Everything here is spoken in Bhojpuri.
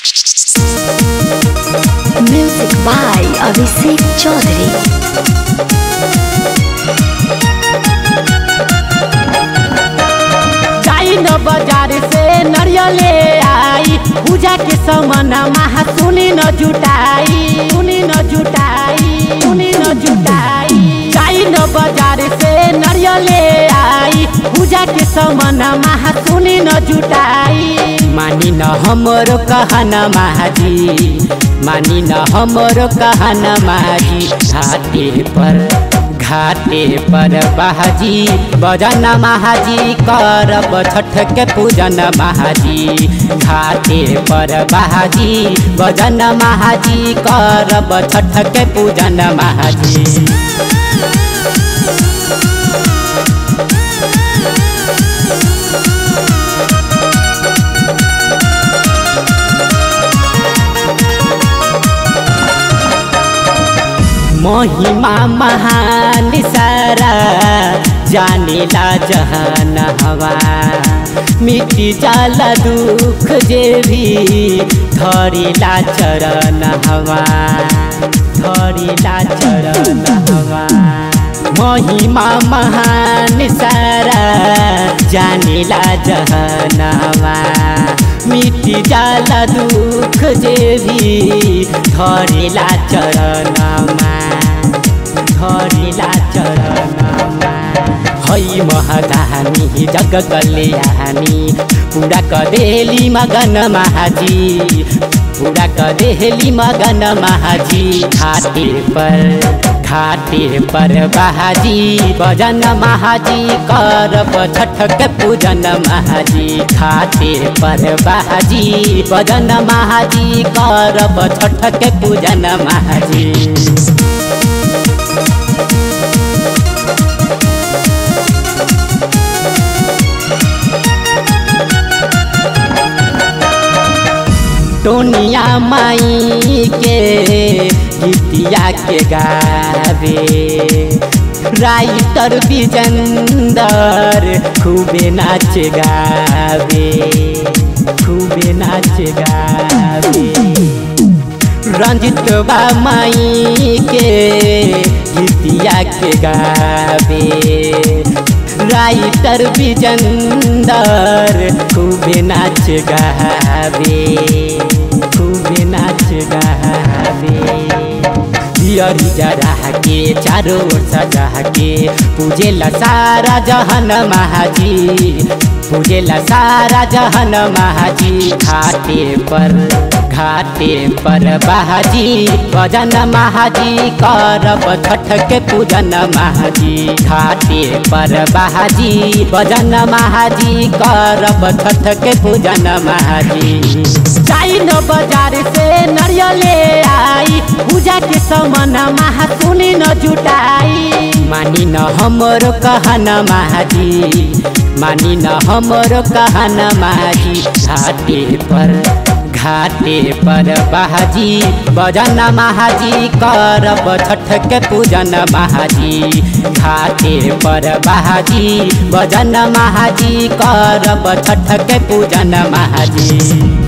Music by Abhishek Chaudhary. जाई न बाजार से नरियले आई पूजा के सामान महा सुनी न जुटाई सुनी न जुटाई सुनी न जुटाई जाई न बाजार से नरियले आई पूजा के सामान महा सुनी न जुटाई मानी न हमरो कहना महाजी मानी न हमरो कहना महाजी घाटे पर घाटे पर बहाजी बजन महाजी करब छठ के पूजन महाजी घाटे पर बहाजी बजन महाजी करब छठ के पूजन महाजी महिमा महान सारा जानेला जहान हवा मिट्टी जाला दुख जे भी धरिला चरण हवा धरिला चरण हवा महिमा महान सारा जानेला जहनवा मिट्टी जाला दुख जे भी धरिला चरणमा धरिला चरणमा है महदानी जग कल्याणी पूरा कदेली मगन महाजी पूरा कदेली मगन महाजी घाटे पर घाटे पर बहाजी भजन महाजी करब छठ के पूजन महाजी घाटे पर बहाजी भजन महाजी करब छठ के पूजन महाजी टोनिया माई के गीतिया के गावे राइटर विजेंदर खूबे नाच गावे खूबे नाच गावे रंजित बा माई के गीतिया के गावे राइटर विजेंदर खूबे नाच गावे खूबे नाच गावे दियरी जरा के चारों ओर सजा के पूजे ला सारा जहन महाजी पूजे ला सारा जहन महाजी घाटे पर घाटे पर बहाजी भजन महाजी करब छठ के पूजन महाजी घाटे पर बहाजी भजन महाजी करब छठ के पूजन महाजी जाई न बाजार से नरियले आई पूजा के सामान महा सुनी न जुटाई मानी न हमरो कहना महाजी मानी न हमरो कहना महाजी घाटे पर घाटे पर बहाजी बजन महाजी करब छठ के पूजन महाजी घाटे पर बहाजी बजन महाजी करब छठ के पूजन महाजी